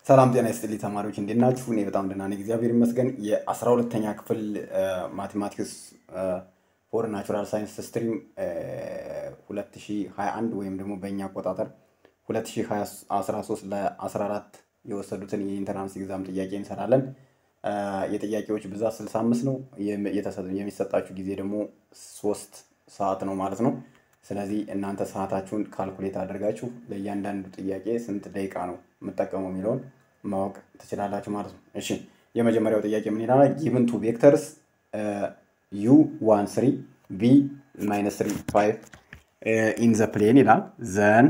ሰላም ጤና ይስጥልኝ ተማሪዎች እንዴት ናችሁ? እኔ በጣም ደህና ነኝ፣ እግዚአብሔር ይመስገን። የአስራ ሁለተኛ ክፍል ማቴማቲክስ ፎር ናቹራል ሳይንስ ስትሪም 2021 ወይም ደግሞ በእኛ አቆጣጠር 2013 ለ14 የወሰዱትን የኢንተራንስ ኤግዛም ጥያቄ እንሰራለን። የጥያቄዎች ብዛት 65 ነው። የሚሰጣችሁ ጊዜ ደግሞ ሶስት ሰዓት ነው ማለት ነው። ስለዚህ እናንተ ሰዓታችሁን ካልኩሌት አድርጋችሁ ለእያንዳንዱ ጥያቄ ስንት ደቂቃ ነው የምጠቀመው የሚለውን ማወቅ ትችላላችሁ ማለት ነው። እሺ የመጀመሪያው ጥያቄ ምን ይላል? ጊቭን ቱ ቬክተርስ ዩ ዋን ስሪ ቪ ማይነስ ስሪ ፋይቭ ኢን ዘ ፕሌን ይላል ዘን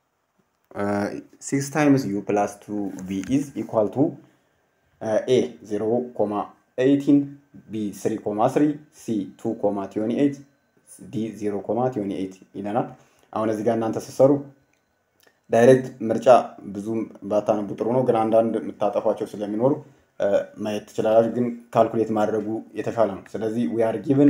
ሲክስ ታይምስ ዩ ፕላስ ቱ ቪ ኢዝ ኢኳል ቱ ኤ ዜሮ ኮማ ኤይቲን ቢ ስሪ ኮማ ስሪ ሲ ቱ ኮማ ቲዮኒ ኤይት ዲ ዜሮ ኮማ ቲዮኒ ኤይት ይለናል። አሁን እዚህ ጋር እናንተ ስትሰሩ ዳይሬክት ምርጫ ብዙም ባታነቡ ጥሩ ነው፣ ግን አንዳንድ የምታጠፏቸው ስለሚኖሩ ማየት ትችላላችሁ። ግን ካልኩሌት ማድረጉ የተሻለ ነው። ስለዚህ ዊ አር ጊቭን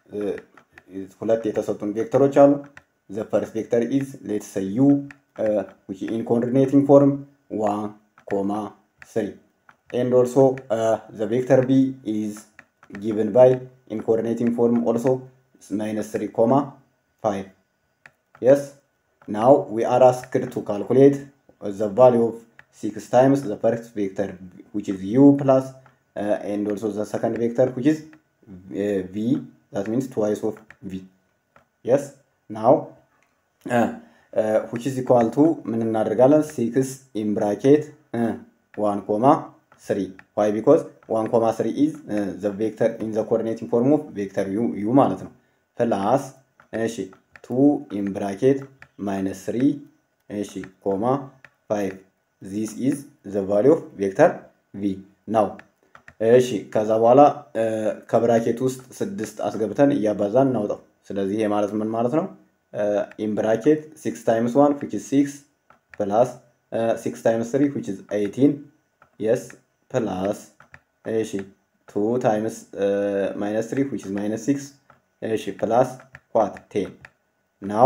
ሁለት የተሰጡን ቬክተሮች አሉ። ዘ ፈርስት ቬክተር ኢዝ ሌት ሰ ዩ ዊች ኢን ኮኦርዲኔቲንግ ፎርም ዋን ኮማ ስሪ ኤንድ ኦልሶ ዘ ቬክተር ቢ ኢዝ ጊቭን ባይ ኢን ኮኦርዲኔቲንግ ፎርም ኦልሶ minus 3 comma 5 yes now we are asked to calculate the value of 6 times the first vector which is u plus uh, and also the second vector which is uh, v that means twice of v yes now uh, uh, which is equal to ምን እናደርጋለን 6 in bracket uh, 1 comma 3 why because 1 comma 3 is uh, the vector in the coordinating form of vector u u ማለት ነው ፕላስ እሺ ቱ ኢን ብራኬት ማይነስ ስሪ እሺ ኮማ ፋይቭ ዚስ ኢዝ ዘ ቫሊ ኦፍ ቬክተር ቪ ናው። እሺ ከዛ በኋላ ከብራኬት ውስጥ ስድስት አስገብተን እያባዛን እናውጣው። ስለዚህ ይሄ ማለት ምን ማለት ነው? ኢን ብራኬት ሲክስ ታይምስ ዋን ዊች ኢዝ ሲክስ ፕላስ ሲክስ ታይምስ ስሪ ዊች ኢዝ ኤይቲን የስ ፕላስ እሺ ቱ ታይምስ ማይነስ ስሪ ዊች ኢዝ ማይነስ ሲክስ እሺ ፕላስ ዋት ቴን ናው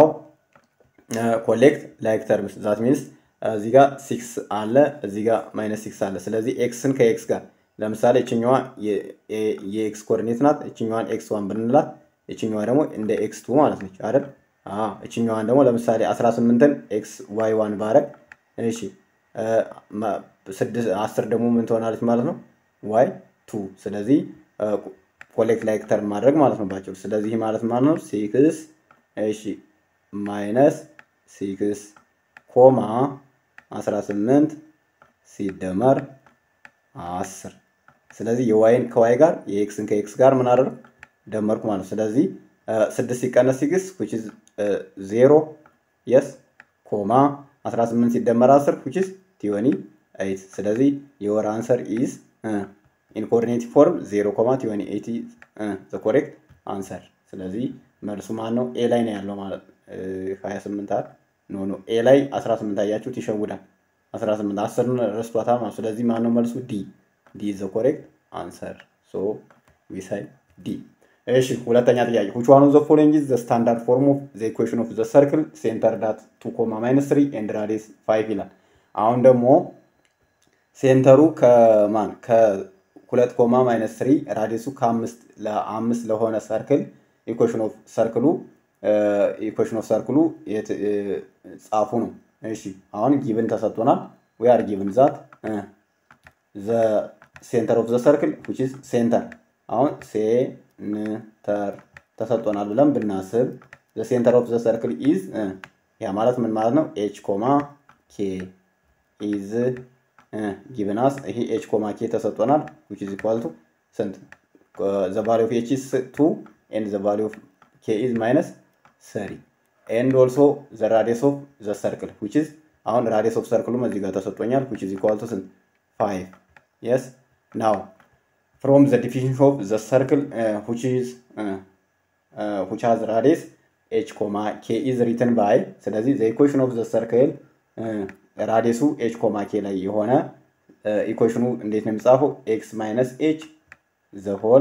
ኮሌክት ላይክ ተርምስ ዛት ሚንስ እዚህ ጋር ሲክስ አለ እዚህ ጋር ማይነስ ሲክስ አለ። ስለዚህ ኤክስን ከኤክስ ጋር ለምሳሌ እችኛዋ የኤክስ ኮኦርዲኔት ናት። እችኛዋን ኤክስ ዋን ብንላት እችኛዋ ደግሞ እንደ ኤክስ ቱ ማለት ነች አይደል? እችኛዋን ደግሞ ለምሳሌ 18ን ኤክስ ዋይ ዋን ባረግ እሺ አስር ደግሞ ምን ትሆናለች ማለት ነው? ዋይ ቱ ስለዚህ ኮሌክት ላይክ ተርም ማድረግ ማለት ነው ባጭሩ። ስለዚህ ማለት ማለት ነው ሲክስ እሺ ማይነስ ሲክስ ኮማ 18 ሲደመር 10 ስለዚህ የዋይን ከዋይ ጋር የኤክስን ከኤክስ ጋር ምን አደረግ ደመርኩ ማለት ነው። ስለዚህ ስድስት ሲቀነስ ሲክስ ዊች ኢዝ ዜሮ የስ ኮማ 18 ሲደመር 10 ዊች ኢዝ ቲዮኒ ኤይት ስለዚህ የወር አንሰር ኢዝ ኢን ኮኦርዲኔቲቭ ፎርም 0 ኮማ ቲዮኒ ኤቲ ዘ ኮሬክት አንሰር። ስለዚህ መልሱ ማን ነው? ኤ ላይ ነው ያለው ማለት 28 አል ኖ ኖ ኤ ላይ 18 አያችሁት፣ ይሸውዳል። 18 10 ረስቷታል ማለት ስለዚህ ማን ነው መልሱ? ዲ ዲ ዘ ኮሬክት አንሰር። ሶ ዊ ሳይ ዲ። እሺ ሁለተኛ ጥያቄ which one of the following is the standard form of the equation of the circle centered at 2 comma minus 3 and radius 5 ይላል። አሁን ደግሞ ሴንተሩ ከማን ሁለት ኮማ ማይነስ ስሪ ራዲየሱ ከአምስት ለአምስት ለሆነ ሰርክል ኢኩዌሽን ኦፍ ሰርክሉ ኢኩዌሽን ኦፍ ሰርክሉ ጻፉ ነው። እሺ አሁን ጊቭን ተሰጥቶናል። ዊ አር ጊቭን ዛት ዘ ሴንተር ኦፍ ዘ ሰርክል ዊች ኢዝ ሴንተር አሁን ሴንተር ተሰጥቶናል ብለን ብናስብ ዘ ሴንተር ኦፍ ዘ ሰርክል ኢዝ ያ ማለት ምን ማለት ነው? ኤች ኮማ ኬ ኢዝ ጊቭን አስ ይሄ ኤች ኮማ ኬ ተሰጥቶናል which is equal to ስንት the value of h is 2 and the value of k is minus 3 and also the radius of the circle which is አሁን radius of circle እዚህ ጋር ተሰጥቶኛል which is equal to ስንት 5 yes now from the definition of the circle uh, which is uh, uh, which has radius h comma k is written by ስለዚህ the equation of the circle uh, ራዲየሱ ኤች ኮማ ኬ ላይ የሆነ ኢኩዌሽኑ እንዴት ነው የሚጻፈው? ኤክስ ማይነስ ኤች ዘ ሆል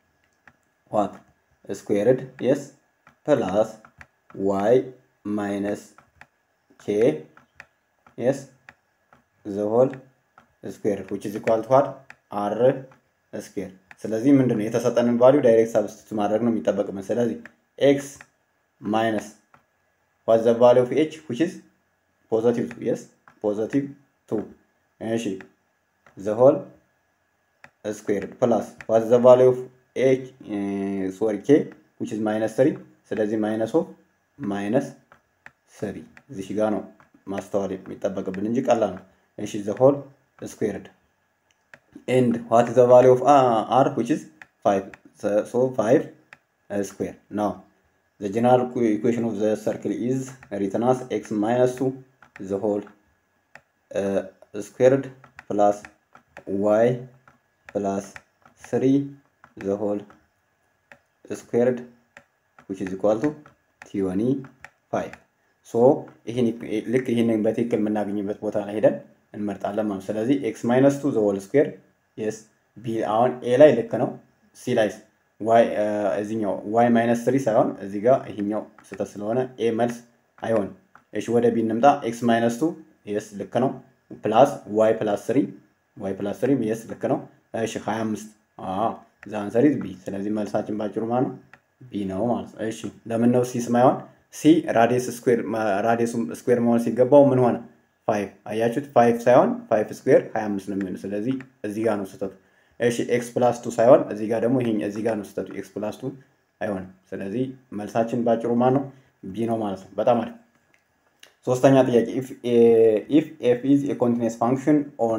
ዋት ስኩዌርድ የስ ፕላስ ዋይ ማይነስ ኬ የስ ዘ ሆል ስኩዌር ዊች ኢዝ ኢኳል ቱ ዋት አር ስኩዌር። ስለዚህ ምንድን ነው የተሰጠንን ቫሊዩ ዳይሬክት ሳብስቲቱት ማድረግ ነው የሚጠበቅብን። ስለዚህ ኤክስ ማይነስ ዋት ዘ ቫሊዩ ኦፍ ኤች ዊች ኢዝ ፖዘቲቭ ቱ የስ ፖዘቲቭ ቱ እሺ ዘ ሆል ስኩዌር ፕላስ ዋት ዘ ቫሊዩ ኦፍ ኤች ሶሪ ኬ ዊች ኢዝ ማይነስ ስሪ ስለዚህ ማይነስ ኦፍ ማይነስ ስሪ እዚህ ጋር ነው ማስተዋል የሚጠበቅብን እንጂ ቀላል ነው። እሺ ዘ ሆል ስኩዌርድ ኤንድ ዋት ዘ ቫሊዩ ኦፍ አር ዊች ኢዝ ፋይቭ ሶ ፋይቭ ስኩዌር ናው ዘ ጀነራል ኢኩዌሽን ኦፍ ዘ ሰርክል ኢዝ ሪትን አስ ኤክስ ማይነስ ቱ ዘ ሆል ስኩዌርድ ፕላስ ዋይ ፕላስ ስሪ ዘ ሆል ስኩዌርድ ዊች ኢዝ ኢኳል ቱ ቲዮኒ ፋይቭ ሶ ይህን ልክ ይህንን በትክክል የምናገኝበት ቦታ ላይ ሄደን እንመርጣለን ማለት ስለዚህ ኤክስ ማይነስ ቱ ዘ ሆል ስኩዌር የስ ቢ አሁን ኤ ላይ ልክ ነው ሲ ላይ ዋይ እዚኛው ዋይ ማይነስ ስሪ ሳይሆን እዚህ ጋር ይሄኛው ስህተት ስለሆነ ኤ መልስ አይሆንም። እሺ ወደ ቢ እንምጣ። ኤክስ ማይነስ ቱ የስ ልክ ነው። ፕላስ ዋይ ፕላስ ስሪ ዋይ ፕላስ ስሪ የስ ልክ ነው። እሺ ሀያ አምስት ዘ አንሰር ኢዝ ቢ። ስለዚህ መልሳችን ባጭሩ ማለት ነው ቢ ነው ማለት ነው። እሺ ለምን ነው ሲ ስማይሆን? ሲ ራዲየስ ስኩዌር ራዲየሱ ስኩዌር መሆን ሲገባው ምን ሆነ? ፋይቭ አያችሁት? ፋይቭ ሳይሆን ፋይቭ ስኩዌር ሀያ አምስት ነው የሚሆነው። ስለዚህ እዚህ ጋር ነው ስህተቱ። እሺ ኤክስ ፕላስ ቱ ሳይሆን እዚህ ጋር ደግሞ ይሄ እዚህ ጋር ነው ስህተቱ። ኤክስ ፕላስ ቱ አይሆንም። ስለዚህ መልሳችን ባጭሩ ማን ነው? ቢ ነው ማለት ነው። በጣም አሪፍ። ሶስተኛ ጥያቄ ኢፍ ኤፍ ኢዝ ኤ ኮንቲኒየስ ፋንክሽን ኦን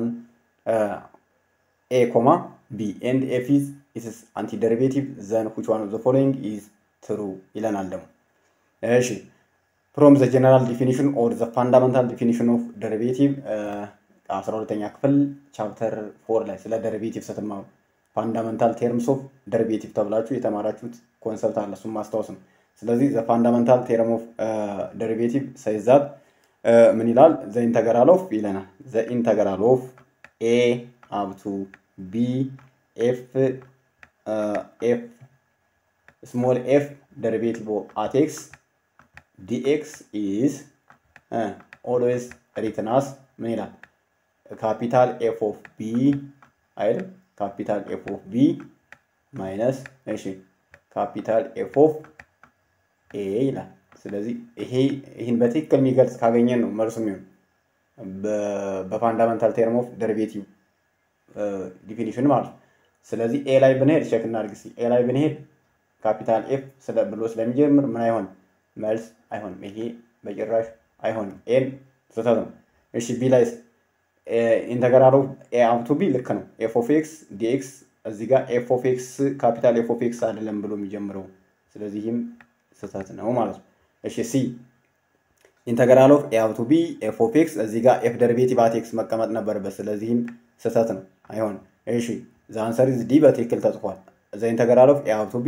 ኤ ኮማ ቢ ኤንድ ኤፍ ኢዝ ኢትስ አንቲ ደሪቬቲቭ ዘን ዊች ዋን ኦፍ ዘ ፎሎዊንግ ኢዝ ትሩ ይለናል ደግሞ እሺ ፍሮም ዘ ጀነራል ዲፊኒሽን ኦር ዘ ፋንዳመንታል ዲፊኒሽን ኦፍ ደሪቬቲቭ አስራ ሁለተኛ ክፍል ቻፕተር ፎር ላይ ስለ ደሪቬቲቭ ስትማሩ ፋንዳመንታል ቴርምስ ኦፍ ደሪቬቲቭ ተብላችሁ የተማራችሁት ኮንሰፕት አለ። እሱም ማስታወስ ነው። ስለዚህ ዘ ፋንዳመንታል ቴርም ኦፍ ደሪቬቲቭ ሳይዛት ምን ይላል? ዘ ኢንተገራል ኦፍ ይለናል። ዘ ኢንተገራል ኦፍ ኤ አፕ ቱ ቢ ኤፍ ኤፍ ስሞል ኤፍ ደሪቬቲቭ አት ኤክስ ዲኤክስ ኢዝ ኦልዌይስ ሪትን አስ ምን ይላል? ካፒታል ኤፍ ኦፍ ቢ አይደል? ካፒታል ኤፍ ኦፍ ቢ ማይነስ እሺ ካፒታል ኤፍ ኦፍ ኤ ይላል። ስለዚህ ይሄ ይህን በትክክል የሚገልጽ ካገኘን ነው መልሱ የሚሆን በፋንዳመንታል ቴርም ኦፍ ደሪቬቲቭ ዲፊኒሽን ማለት ነው። ስለዚህ ኤ ላይ ብንሄድ ቼክ እናድርግ እስኪ። ኤ ላይ ብንሄድ ካፒታል ኤፍ ስለ ብሎ ስለሚጀምር ምን አይሆንም መልስ አይሆንም። ይሄ በጭራሽ አይሆንም። ኤን ስህተት ነው። እሺ ቢ ላይ ኢንተግራል ኦፍ ኤ አፕ ቱ ቢ ልክ ነው። ኤፍ ኦፍ ኤክስ ዲኤክስ እዚህ ጋር ኤፍ ኦፍ ኤክስ ካፒታል ኤፍ ኦፍ ኤክስ አይደለም ብሎ የሚጀምረው ስለዚህም ስህተት ነው ማለት ነው። እሺ ሲ ኢንተግራል ኦፍ ኤ አፕ ቱ ቢ ኤፍ ኦፍ ኤክስ እዚህ ጋር ኤፍ ደሪቬቲቭ አት ኤክስ መቀመጥ ነበረበት። ስለዚህም ስህተት ነው፣ አይሆንም። እሺ ዘ አንሰር ኢዝ ዲ በትክክል ተጽፏል። ዘ ኢንተግራል ኦፍ ኤ አፕ ቱ ቢ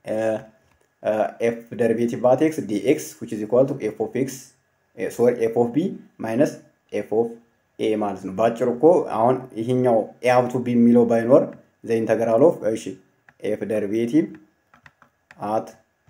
ኤፍ ደሪቬቲቭ አት ኤክስ ዲኤክስ ዊች ኢዝ ኢኳል ቱ ኤፍ ኦፍ ኤክስ ሶሪ ኤፍ ኦፍ ቢ ማይነስ ኤፍ ኦፍ ኤ ማለት ነው። በአጭሩ እኮ አሁን ይሄኛው ኤ አፕ ቱ ቢ የሚለው ባይኖር ዘ ኢንተግራል ኦፍ እሺ ኤፍ ደሪቬቲቭ አት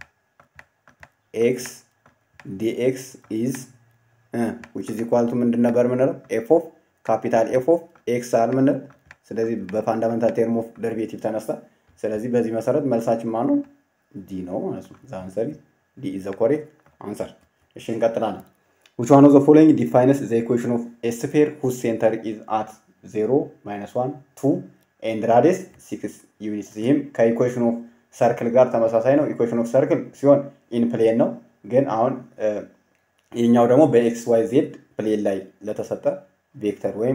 ኤክስ ዲኤክስ ኢዝ ዊች ኢዝ ኢኳል ቱ ምንድን ነበር የምንለው? ኤፍ ኦፍ ካፒታል ኤፍ ኦፍ ኤክስ አል ምንል። ስለዚህ በፋንዳመንታል ቴርም ኦፍ ደሪቬቲቭ ተነስተ። ስለዚህ በዚህ መሰረት መልሳችን ማ ነው? ዲ ነው ማለት ነው። ዘ አንሰር ዲ ኢዝ ዘ ኮሬክት አንሰር። እሺ እንቀጥላለን። ዊች ዋን ኦፍ ዘ ፎሎዊንግ ዲፋይንስ ዘ ኢኩዌሽን ኦፍ ኤ ስፌር ሁዝ ሴንተር ኢዝ አት ዜሮ ማይነስ ዋን ቱ ኤንድ ራዲየስ ሲክስ ዩኒትስ። ይህም ከኢኩዌሽን ኦፍ ሰርክል ጋር ተመሳሳይ ነው። ኢኩዌሽን ኦፍ ሰርክል ሲሆን ኢን ፕሌን ነው። ግን አሁን ይህኛው ደግሞ በኤክስ ዋይ ዜድ ፕሌን ላይ ለተሰጠ ቬክተር ወይም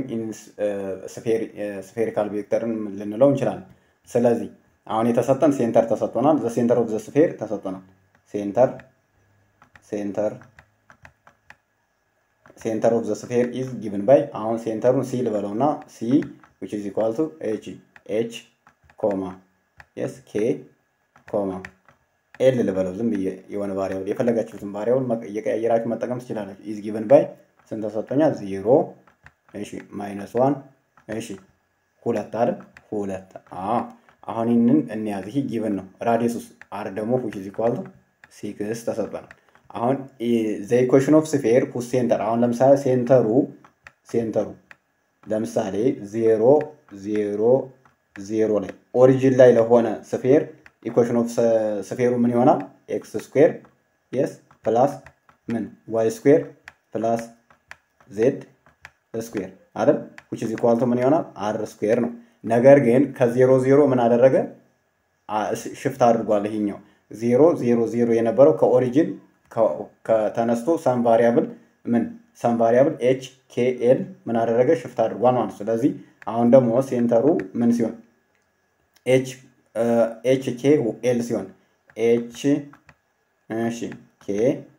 ስፌሪካል ቬክተርን ልንለው እንችላለን። ስለዚህ አሁን የተሰጠን ሴንተር ተሰጥቶናል። ዘ ሴንተር ኦፍ ዘ ስፌር ተሰጥቶናል። ሴንተር ሴንተር ሴንተር ኦፍ ዘ ስፌር ኢዝ ጊቭን ባይ አሁን ሴንተሩን ሲ ልበለው እና ሲ ዊች ኢዝ ኢኳል ቱ ኤች ኤች ኮማ የስ ኬ ኮማ ኤል ልበለው ዝም ብዬ የሆነ ቫሪያብል የፈለጋችሁትን ቫሪያብል እየቀያየራችሁ መጠቀም ትችላላችሁ። ኢዝ ጊቭን ባይ ስንት ተሰጥቶኛል? ዜሮ እሺ ማይነስ ዋን እሺ ሁለት አይደል? ሁለት አሁን ይህንን እንያዝ። ይህ ጊቭን ነው። ራዲየሱስ አር ደግሞ ዊች ኢዝ ኢኳል ቱ ሲክስ ተሰጥቶናል። አሁን ዘ ኢኩዌሽን ኦፍ ስፌር ሁዝ ሴንተር አሁን ለምሳሌ ሴንተሩ ሴንተሩ ለምሳሌ ዜሮ ዜሮ ዜሮ ላይ ኦሪጂን ላይ ለሆነ ስፌር ኢኩዌሽን ኦፍ ስፌሩ ምን ይሆናል? ኤክስ ስኩዌር የስ ፕላስ ምን ዋይ ስኩዌር ፕላስ ዜድ ስኩዌር አይደል? ዊች ኢዝ ኢኳል ቱ ምን ይሆናል? አር ስኩዌር ነው። ነገር ግን ከዜሮ ዜሮ ምን አደረገ? ሽፍት አድርጓል። ይሄኛው ዜሮ ዜሮ ዜሮ የነበረው ከኦሪጂን ከተነስቶ ሰም ቫሪያብል ምን ሰም ቫሪያብል ኤች ኬ ኤል ምን አደረገ? ሽፍት አድርጓል ማለት ነው። ስለዚህ አሁን ደግሞ ሴንተሩ ምን ሲሆን ኤች ኤች ኬ ኤል ሲሆን ኤች እሺ ኬ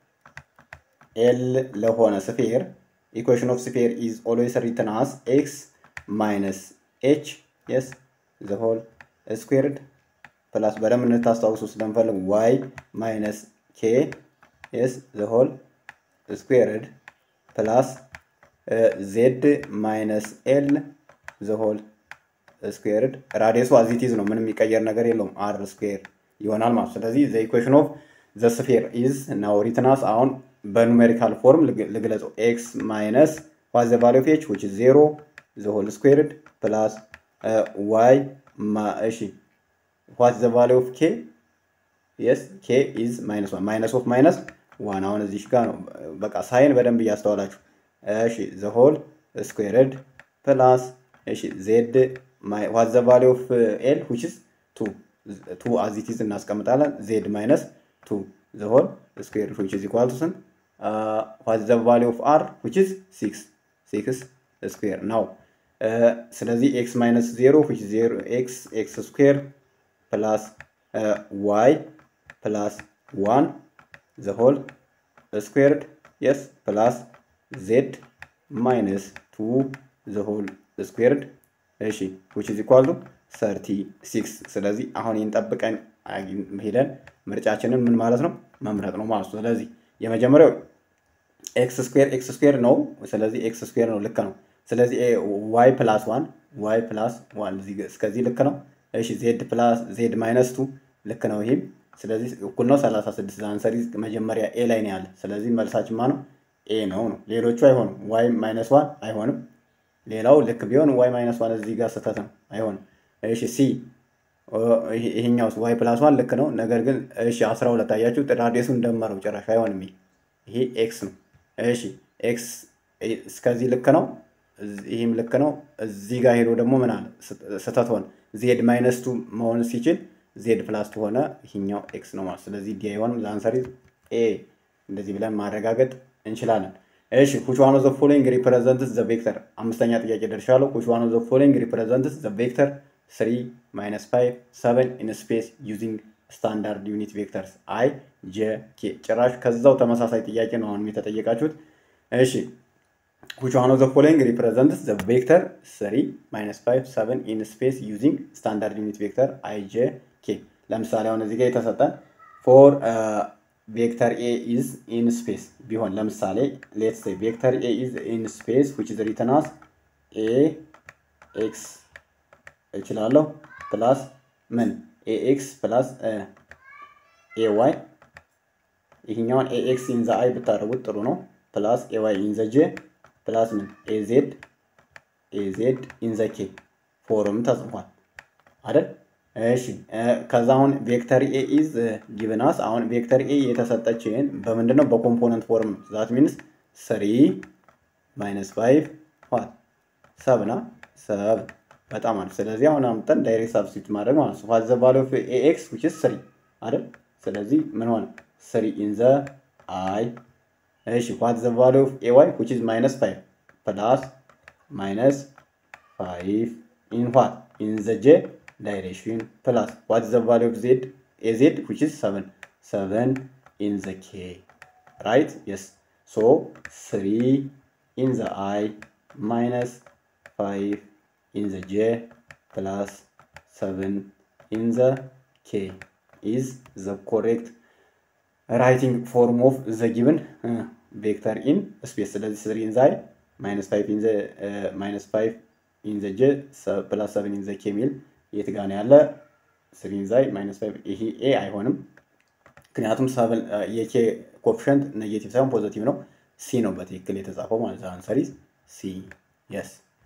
ኤል ለሆነ ስፌር ኢኩዌሽን ኦፍ ስፌር ኢዝ ኦልዌይስ ሪትን አስ ኤክስ ማይነስ ኤች የስ ዘ ሆል ስኩዌርድ ፕላስ በደንብ እንድታስታውሱ ስለምፈልግ ዋይ ማይነስ ኬ የስ ዘ ሆል ስኩዌርድ ፕላስ ዜድ ማይነስ ኤል ዘ ሆል ስኩዌርድ ራዲየሱ አዚቲዝ ነው። ምንም የሚቀየር ነገር የለውም። አር ስኩዌር ይሆናል ማለት ስለዚህ ዘ ኢኩዌሽን ኦፍ ዘ ስፌር ኢዝ ናው ሪትናስ አሁን በኑሜሪካል ፎርም ልግለጸው ኤክስ ማይነስ ዋት ዘ ቫሊው ኦፍ ኤች ዊች ኢዝ ዜሮ ዘ ሆል ስኩዌርድ ፕላስ ዋይ እሺ ዋት ዘ ቫሊው ኦፍ ኬ የስ ኬ ኢዝ ማይነስ ዋን ማይነስ ኦፍ ማይነስ ዋን አሁን እዚህ ጋር ነው። በቃ ሳይን በደንብ እያስተዋላችሁ እሺ ዘ ሆል ስኩዌርድ ፕላስ እሺ ዜድ ዋት ዘ ቫሊው ኦፍ ኤል ዊች ኢዝ ቱ ቱ አዝ ኢት ኢዝ እናስቀምጣለን ዜድ ማይነስ ቱ ዘ ሆል ስኩዌር ዊች ኢዝ ኢኳል ቱ ስንት ዋት ዘ ቫሊው ኦፍ አር ዊች ኢዝ ሲክስ ሲክስ ስኩዌር ናው ስለዚህ ኤክስ ማይነስ ዜሮ ዊች ዜሮ ኤክስ ኤክስ ስኩዌር ፕላስ ዋይ ፕላስ ዋን ዘ ሆል ስኩዌርድ የስ ፕላስ ዜድ ማይነስ ቱ ዘ ሆል ስኩዌርድ እሺ ዊች ኢዝ ኢኳል ቱ ሰርቲ ሲክስ ስለዚህ አሁን ይህን ጠብቀን ሄደን ምርጫችንን ምን ማለት ነው መምረጥ ነው ማለት ነው። ስለዚህ የመጀመሪያው ኤክስ ስኩዌር ኤክስ ስኩዌር ነው። ስለዚህ ኤክስ ስኩዌር ነው ልክ ነው። ስለዚህ ዋይ ፕላስ ዋን ዋይ ፕላስ ዋን እስከዚህ ልክ ነው። እሺ ዜድ ፕላስ ዜድ ማይነስ ቱ ልክ ነው። ይህም ስለዚህ እኩል ነው 36 አንሰሪ መጀመሪያ ኤ ላይ ነው ያለ። ስለዚህ መልሳችን ማ ነው ኤ ነው ነው። ሌሎቹ አይሆንም። ዋይ ማይነስ ዋን አይሆንም። ሌላው ልክ ቢሆን ዋይ ማይነስ ዋን እዚህ ጋር ስህተት ነው፣ አይሆንም። እሺ ሲ ይሄኛውስ ዋይ ፕላስ ዋን ልክ ነው። ነገር ግን እሺ 12 አያችሁ፣ ራዲየሱን ደመረው ጭራሽ አይሆንም። ይሄ ኤክስ ነው። እሺ ኤክስ እስከዚህ ልክ ነው፣ ይህም ልክ ነው። እዚህ ጋር ሄዶ ደግሞ ምን አለ ስህተት ሆነ። ዜድ ማይነስ ቱ መሆን ሲችል ዜድ ፕላስ ቱ ሆነ። ይሄኛው ኤክስ ነው ማለት ስለዚህ ዲ አይሆንም። ዛንሰሪ ኤ እንደዚህ ብለን ማረጋገጥ እንችላለን። እሺ which one of the following represents the vector አምስተኛ ጥያቄ ደርሻለሁ። which one of the following represents the vector 3 minus 5 7 in space using standard unit vectors i j k ጭራሽ ከዛው ተመሳሳይ ጥያቄ ነው አሁን የተጠየቃችሁት። እሺ which one of the following represents the vector 3 minus 5 7 in space using standard unit vector i j k ለምሳሌ አሁን እዚህ ጋር የተሰጠን ፎር ቬክተር ኤ ኢዝ ኢን ስፔስ ቢሆን ለምሳሌ ሌትስ ሴይ ቬክተር ኤ ኢዝ ኢን ስፔስ ዊች ኢዝ ሪትን አስ ኤ ኤክስ እችላለሁ ፕላስ ምን ኤ ኤክስ ፕላስ ኤ ዋይ ይህኛውን ኤ ኤክስ ኢን ዘ አይ ብታደርጉት ጥሩ ነው። ፕላስ ኤ ዋይ ኢን ዘ ጄ ፕላስ ምን ኤ ዜድ ኤ ዜድ ኢን ዘ ኬ ፎርም ተጽፏል አይደል? እሺ ከዛ አሁን ቬክተር ኤ ኢዝ ጊቭናስ አሁን ቬክተር ኤ የተሰጠችን በምንድን ነው? በኮምፖነንት ፎርም ነው። ዛት ሚንስ ስሪ ማይነስ ፋይቭ ዋት ሰብና ሰብ በጣም አሪፍ። ስለዚህ አሁን አምጠን ዳይሬክት ሳብስቲት ማድረግ ማለት ነው። ዋት ዘ ቫልዩ ኦፍ ኤ ኤክስ ዊች ኢዝ ስሪ አይደል? ስለዚህ ምን ሆነ? ስሪ ኢን ዘ አይ። እሺ ዋት ዘ ቫልዩ ኦፍ ኤ ዋይ ዊች ኢዝ ማይነስ ፋይቭ ፕላስ ማይነስ ፋይቭ ኢን ዋት ኢን ዘ ጄ direction plus what is the value of z az which is 7 7 in the k right yes so 3 in the i minus 5 in the j plus 7 in the k is the correct writing form of the given uh, vector in space ስለዚህ 3 in the i minus 5 in the uh, minus 5 in the j plus 7 in the k ሚል የት ጋር ነው ያለ? ስሪንዛይ ማይነስ ፋይቭ ይሄ ኤ አይሆንም። ምክንያቱም የኬ ኮፊሽንት ኔጌቲቭ ሳይሆን ፖዘቲቭ ነው። ሲ ነው በትክክል የተጻፈው ማለት ነው። አንሰሪዝ ሲ የስ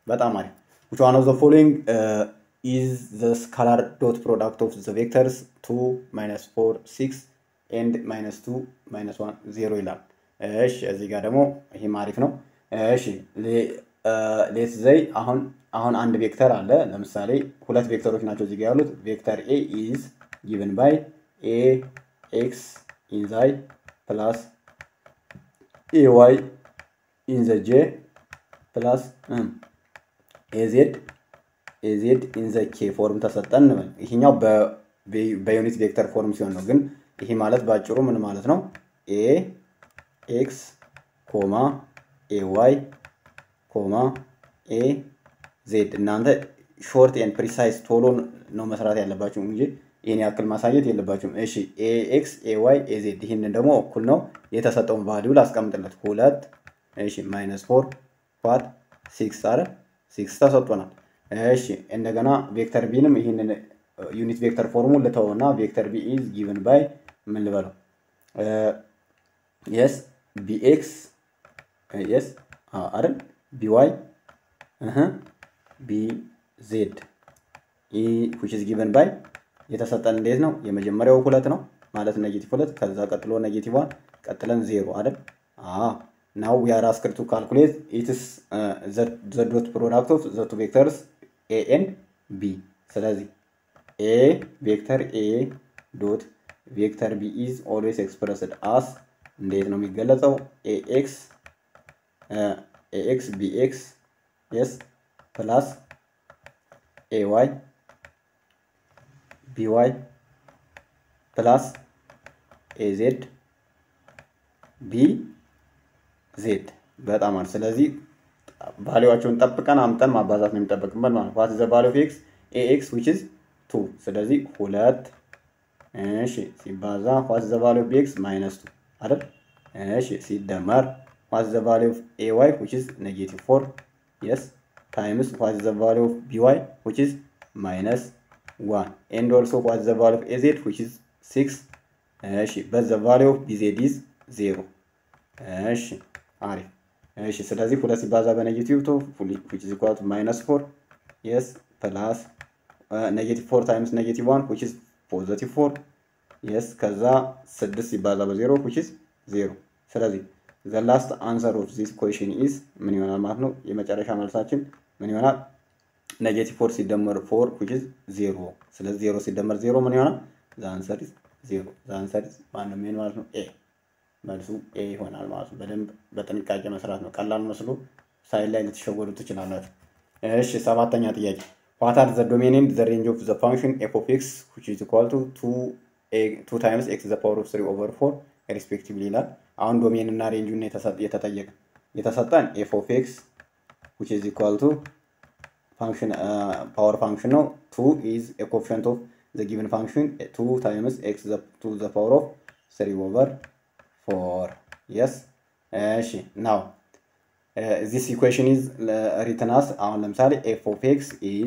በጣም አሪፍ which one of the following uh, is the scalar dot product of the vectors 2 minus 4 6 and minus 2 minus 1 0 ይላል እሺ እዚህ ጋር ደግሞ ይህም አሪፍ ነው እሺ ሌት ዘይ አሁን አሁን አንድ ቬክተር አለ ለምሳሌ ሁለት ቬክተሮች ናቸው እዚህ ጋር ያሉት ቬክተር ኤ ኢዝ ጊቨን ባይ ኤ ኤክስ ኢንዛይ ፕላስ ኤ ዋይ ኢን ዘ ጄ ፕላስ ኤዜድ ኤዜድ ኢን ዘ ኬ ፎርም ተሰጠን እንበል። ይሄኛው በዩኒት ቬክተር ፎርም ሲሆን ነው። ግን ይሄ ማለት ባጭሩ ምን ማለት ነው? ኤ ኤክስ ኮማ ኤ ዋይ ኮማ ኤ ዜድ። እናንተ ሾርት ኤንድ ፕሪሳይዝ ቶሎ ነው መስራት ያለባችሁ እንጂ ይህን ያክል ማሳየት የለባችሁም። እሺ ኤ ኤክስ ኤ ዋይ ኤ ዜድ። ይህንን ደግሞ እኩል ነው የተሰጠውን ቫሊዩ ላስቀምጥለት ሁለት እሺ ማይነስ ፎር ፋት ሲክስ አረ ሲክስ ተሰጥቶናል። እሺ እንደገና ቬክተር ቢንም ይህንን ዩኒት ቬክተር ፎርሙን ልተውና ቬክተር ቢ ኢዝ ጊቭን ባይ ምን ልበለው የስ ቢኤክስ የስ አይደል ቢዋይ ቢ ዜድ ዊች ኢዝ ጊቨን ባይ የተሰጠን እንዴት ነው? የመጀመሪያው ሁለት ነው ማለት ኔጌቲቭ ሁለት፣ ከዛ ቀጥሎ ኔጌቲቭ ዋን፣ ቀጥለን ዜሮ አይደል? ናው ዊ አር አስክድ ቱ ካልኩሌት ኢትስ ዘ ዶት ፕሮዳክት ኦፍ ዘ ቱ ቬክተርስ ኤ ኤንድ ቢ። ስለዚህ ኤ ቬክተር ኤ ዶት ቬክተር ቢ ኢዝ ኦልዌይስ ኤክስፕረስድ አስ እንዴት ነው የሚገለጸው? ኤ ኤክስ ኤ ኤክስ ቢ ኤክስ የስ ፕላስ ኤ ዋይ ቢ ዋይ ፕላስ ኤ ዜድ ቢ ዜድ በጣም አሪፍ። ስለዚህ ቫሊዋቸውን ጠብቀን አምጠን ማባዛት ነው የሚጠበቅበት ማለት ነው። ዋት ዘ ቫሊ ኦፍ ኤክስ ኤ ኤክስ ዊች ኢዝ ቱ። ስለዚህ ሁለት እሺ ሲባዛ ዋት ዘ ቫሊ ኦፍ ኤክስ ማይነስ ቱ አይደል? እሺ ሲደመር ዋት ዘ ቫሊ ኦፍ ኤ ዋይ ዊች ኢዝ ኔጌቲቭ ፎር የስ ታይምስ ዋት ዘ ቫሊ ኦፍ ቢ ዋይ ዊች ኢዝ ማይነስ ዋን ኤንድ ኦልሶ ዋት ዘ ቫሊ ኦፍ ኤ ዜድ ዊች ኢዝ ሲክስ እሺ በት ዘ ቫሊ ኦፍ ቢ ዜድ ኢዝ ዜሮ እሺ አሪፍ እሺ ስለዚህ ሁለት ሲባዛ በኔጌቲቭ ቱ ዊች ኢዝ ኢኳል ቱ ማይነስ ፎር የስ ፕላስ ኔጌቲቭ ፎር ታይምስ ኔጌቲቭ ዋን ዊች ኢዝ ፖዘቲቭ ፎር የስ ከዛ ስድስት ሲባዛ በዜሮ ዊች ኢዝ ዜሮ ስለዚህ ዘ ላስት አንሰር ኦፍ ዚስ ኩዌሽን ኢዝ ምን ይሆናል ማለት ነው የመጨረሻ መልሳችን ምን ይሆናል ኔጌቲቭ ፎር ሲደመር ፎር ዊች ኢዝ ዜሮ ስለዚህ ዜሮ ሲደመር ዜሮ ምን ይሆናል ዘ አንሰር ኢዝ ዜሮ ዘ አንሰር ኢዝ ማነው የሚሆን ማለት ነው ኤ መልሱ ኤ ይሆናል ማለት ነው። በደንብ በጥንቃቄ መስራት ነው። ቀላል መስሎ ሳይድ ላይ ልትሸወዱ ትችላላችሁ። እሺ ሰባተኛ ጥያቄ ዋት አር ዘ ዶሜን ኤንድ ዘ ሬንጅ ኦፍ ዘ ፋንክሽን ኤፍ ኦፍ ኤክስ ዊች ኢዝ ኢኳል ቱ ቱ ታይምስ ኤክስ ዘ ፓወር ኦፍ ስሪ ኦቨር ፎር ሪስፔክቲቭሊ ይላል። አሁን ዶሜን እና ሬንጁን የተጠየቀ የተሰጠን ኤፍ ኦፍ ኤክስ ዊች ኢዝ ኢኳል ቱ ፋንክሽን ፓወር ፋንክሽን ነው። ቱ ኢዝ ኤ ኮፊሽንት ኦፍ ዘ ጊቨን ፋንክሽን ቱ ታይምስ ኤክስ ቱ ዘ ፓወር ኦፍ ስሪ ኦቨር ፎር የስ እሺ ናው ዚስ ኢኩዌሽን ኢዝ ሪትን አስ አሁን ለምሳሌ ኤፍ ኦፍ ኤክስ ኢዝ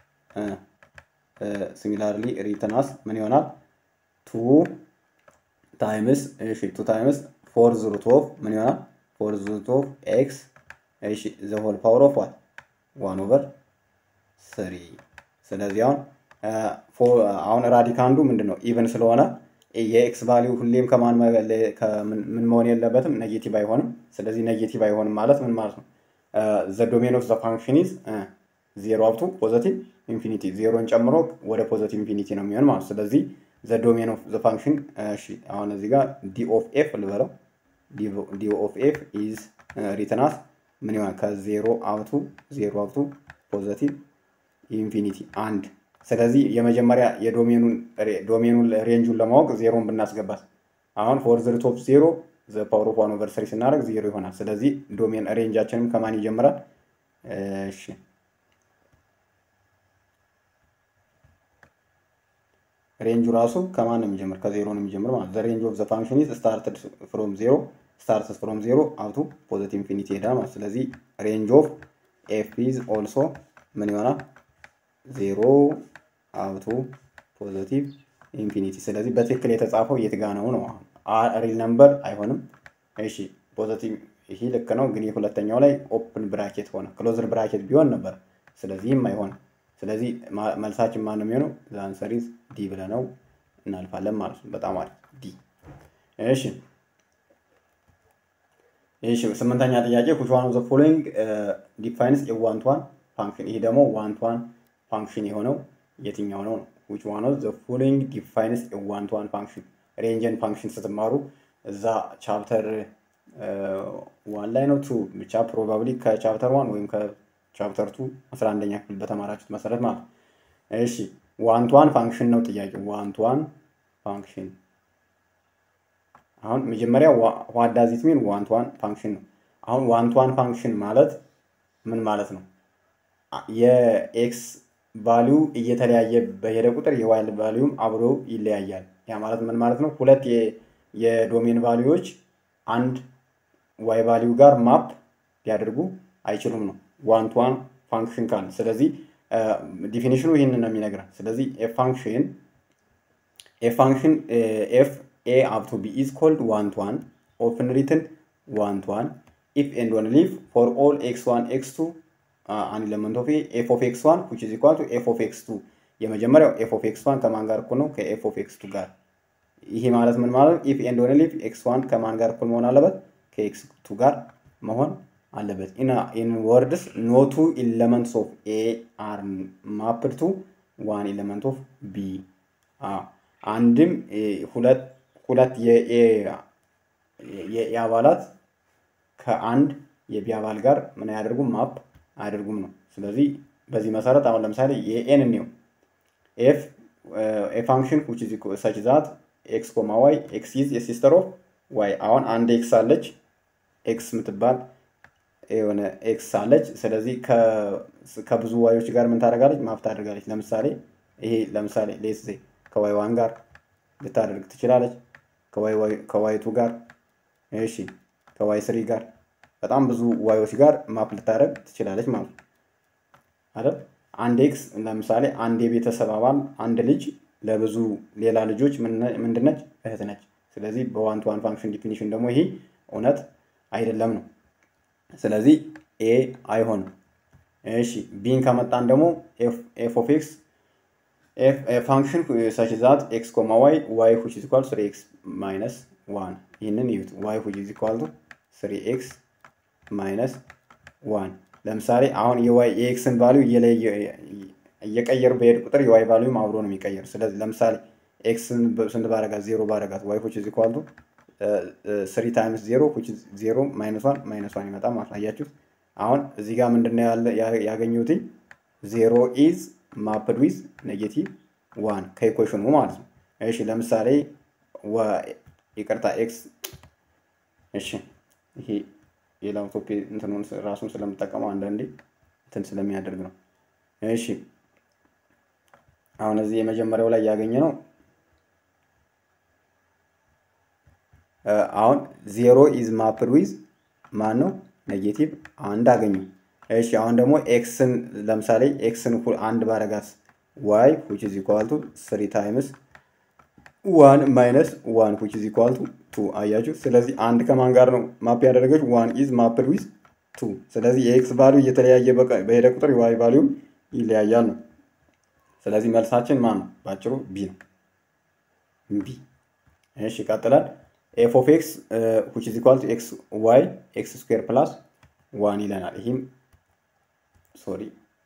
ሲሚላርሊ ሪትን አስ ምን ይሆናል ቱ ታይምስ እሺ ቱ ታይምስ ፎር ሩት ኦፍ ምን ይሆናል ፎር ሩት ኦፍ ኤክስ እሺ ዘ ሆል ፓወር ኦፍ ዋት ዋን ኦቨር ስሪ ስለዚህ አሁን አሁን ራዲካንዱ ምንድን ነው ኢቨን ስለሆነ የኤክስ ቫሊዩ ሁሌም ከማን ምን መሆን የለበትም ኔጌቲቭ አይሆንም። ስለዚህ ኔጌቲቭ አይሆንም ማለት ምን ማለት ነው? ዘ ዶሜን ኦፍ ዘ ፋንክሽን ኢዝ ዜሮ አፕቱ ፖዘቲቭ ኢንፊኒቲ ዜሮን ጨምሮ ወደ ፖዘቲቭ ኢንፊኒቲ ነው የሚሆን ማለት ስለዚህ ዘ ዶሜን ኦፍ ዘ ፋንክሽን እሺ፣ አሁን እዚህ ጋር ዲ ኦፍ ኤፍ ልበለው ዲ ኦፍ ኤፍ ኢዝ ሪትናስ ምን ይሆናል? ከዜሮ አፕቱ ዜሮ አፕቱ ፖዘቲቭ ኢንፊኒቲ አንድ ስለዚህ የመጀመሪያ የዶሜኑን ዶሜኑን ሬንጁን ለማወቅ ዜሮን ብናስገባት አሁን ፎር ዘ ሩት ኦፍ ዜሮ ዘ ፓወር ኦፍ ዋን ኦቨር ስሪ ስናደርግ ዜሮ ይሆናል። ስለዚህ ዶሜን ሬንጃችንም ከማን ይጀምራል? እሺ ሬንጁ ራሱ ከማን ነው የሚጀምር? ከዜሮ ነው የሚጀምር ማለት ዘ ሬንጅ ኦፍ ዘ ፋንክሽን ኢዝ ስታርትድ ፍሮም ዜሮ ስታርትስ ፍሮም ዜሮ አውቱ ፖዘቲቭ ኢንፊኒቲ ይሄዳል ማለት ስለዚህ ሬንጅ ኦፍ ኤፍ ኢዝ ኦልሶ ምን ይሆናል? ዜሮ አውቱ ፖዘቲቭ ኢንፊኒቲ። ስለዚህ በትክክል የተጻፈው የት ጋ ነው ነው? ሪል ነምበር አይሆንም። እሺ ፖዘቲቭ ይሄ ልክ ነው፣ ግን የሁለተኛው ላይ ኦፕን ብራኬት ሆነ። ክሎዝድ ብራኬት ቢሆን ነበር። ስለዚህም አይሆንም። ስለዚህ መልሳችን ማን ነው የሚሆነው? ዛንሰሪዝ ዲ ብለነው እናልፋለን ማለት ነው። በጣም አሪፍ ዲ። እሺ እሺ ስምንተኛ ጥያቄ which one of the following ዲፋይንስ a one to one function ይሄ ደግሞ ዋን ቱ ዋን ፋንክሽን የሆነው የትኛው ነው ነው which one of the following defines a one to one function ሬንጅን ፋንክሽን ስትማሩ እዛ ቻፕተር ዋን ላይ ነው ቱ ብቻ ፕሮባብሊ ከቻፕተር ዋን ወይም ከቻፕተር ቱ አስራ አንደኛ ክፍል በተማራችሁት መሰረት ማለት ነው። እሺ ዋን ቱ ዋን ፋንክሽን ነው ጥያቄው። ዋን ቱ ዋን ፋንክሽን አሁን መጀመሪያ ዋት ዳዝ ኢት ሚን ዋን ቱ ዋን ፋንክሽን ነው። አሁን ዋን ቱ ዋን ፋንክሽን ማለት ምን ማለት ነው? የኤክስ ቫሊዩ እየተለያየ በሄደ ቁጥር የዋይ ቫሊዩም አብሮ ይለያያል። ያ ማለት ምን ማለት ነው? ሁለት የዶሜን ቫሊዩዎች አንድ ዋይ ቫሊዩ ጋር ማፕ ሊያደርጉ አይችሉም ነው ዋን ቱ ዋን ፋንክሽን ካለ። ስለዚህ ዲፊኒሽኑ ይህንን ነው የሚነግረን። ስለዚህ ኤ ፋንክሽን ኤ ፋንክሽን ኤፍ ኤ አፕ ቱ ቢ ኢዝ ኮልድ ዋን ቱ ዋን ኦፕን ሪትን ዋን ቱ ዋን ኢፍ ኤንድ ኦንሊ ኢፍ ፎር ኦል ኤክስ ዋን ኤክስ ቱ አን ኤለመንት ኦፍ ኤፍ ኦፍ ኤክስ ዋን ዊች ኢዝ ኢኳል ቱ ኤፍ ኦፍ ኤክስ ቱ የመጀመሪያው ኤፍ ኦፍ ኤክስ ዋን ከማን ጋር እኩል ነው? ከኤፍ ኦፍ ኤክስ ቱ ጋር። ይሄ ማለት ምን ማለት ነው? ኢፍ ኤንድ ኦንሊ ኢፍ ኤክስ ዋን ከማን ጋር እኩል መሆን አለበት? ከኤክስ ቱ ጋር መሆን አለበት። ኢን ወርድስ ኖ ቱ ኤለመንትስ ኦፍ ኤ አር ማፕድ ቱ ዋን ኤለመንት ኦፍ ቢ። አንድም ሁለት ሁለት የኤ አባላት ከአንድ የቢ አባል ጋር ምን አያደርጉም? ማፕ አያደርጉም ነው። ስለዚህ በዚህ መሰረት አሁን ለምሳሌ የኤን እንየው ኤፍ ኤ ፋንክሽን ዊች ኢዝ ሰች ዛት ኤክስ ኮማ ዋይ ኤክስ ኢዝ የሲስተር ኦፍ ዋይ። አሁን አንድ ኤክስ አለች ኤክስ የምትባል የሆነ ኤክስ አለች። ስለዚህ ከብዙ ዋዮች ጋር ምን ታደርጋለች? ማፕ ታደርጋለች። ለምሳሌ ይሄ ለምሳሌ ሌስ ከዋይ ዋን ጋር ልታደርግ ትችላለች። ከዋይ ቱ ጋር እሺ፣ ከዋይ ስሪ ጋር በጣም ብዙ ዋዮች ጋር ማፕ ልታደርግ ትችላለች ማለት ነው አይደል? አንድ ኤክስ ለምሳሌ አንድ የቤተሰብ አባል አንድ ልጅ ለብዙ ሌላ ልጆች ምንድነች? እህት ነች። ስለዚህ በዋን ቱ ዋን ፋንክሽን ዲፊኒሽን ደግሞ ይሄ እውነት አይደለም ነው። ስለዚህ ኤ አይሆንም። እሺ ቢን ከመጣን ደግሞ ኤፍ ኦፍ ኤክስ ፋንክሽን ሰች ዛት ኤክስ ኮማ ዋይ ዋይ ሁች ኢዝ ኢኳል ስሪ ኤክስ ማይነስ ዋን ይህንን ይዩት። ዋይ ሁች ኢዝ ኢኳል ቱ ስሪ ኤክስ ማይነስ ዋን ለምሳሌ አሁን የዋይ የኤክስን ቫሊዩ እየቀየሩ በሄድ ቁጥር የዋይ ቫሊዩም አብሮ ነው የሚቀየሩ። ስለዚህ ለምሳሌ ኤክስን ስንት ባረጋት ዜሮ ባረጋት ዋይ ሁች ኢዝ ኢኳል ቱ ስሪ ታይምስ ዜሮ ሁች ዜሮ ማይነስ ዋን ማይነስ ዋን ይመጣ ማለት አያችሁት። አሁን እዚህ ጋር ምንድነው ያለ ያገኙትኝ ዜሮ ኢዝ ማፕድ ዊዝ ኔጌቲቭ ዋን ከኢኩዌሽኑ ማለት ነው። እሺ ለምሳሌ ይቅርታ ኤክስ እሺ ይሄ የላፕቶፕ እንትኑን ራሱን ስለምጠቀመው አንዳንዴ እንትን ስለሚያደርግ ነው። እሺ አሁን እዚህ የመጀመሪያው ላይ ያገኘ ነው አሁን ዜሮ ኢዝ ማፕድ ዊዝ ማን ነው ኔጌቲቭ አንድ አገኙ። እሺ አሁን ደግሞ ኤክስን ለምሳሌ ኤክስን አንድ ባረጋት ዋይ ዊች ኢዝ ኢኳል ቱ ስሪ ታይምስ ዋን ማይነስ ዋን ዊች ኢዝ ኢኳል ቱ ቱ አያችሁ። ስለዚህ አንድ ከማን ጋር ነው ማፕ ያደረገች? ዋን ኢዝ ማፕድ ዊዝ ቱ። ስለዚህ የኤክስ ቫሊዩ እየተለያየ በሄደ ቁጥር የዋይ ቫሊዩም ይለያያል ነው። ስለዚህ መልሳችን ማን ነው? ባጭሩ ቢ ነው። ቢ። እሺ ይቀጥላል። ኤፍ ኦፍ ኤክስ ዊች ኢዝ ኢኳል ቱ ኤክስ ዋይ ኤክስ ስኩዌር ፕላስ ዋን ይለናል። ይህም ሶሪ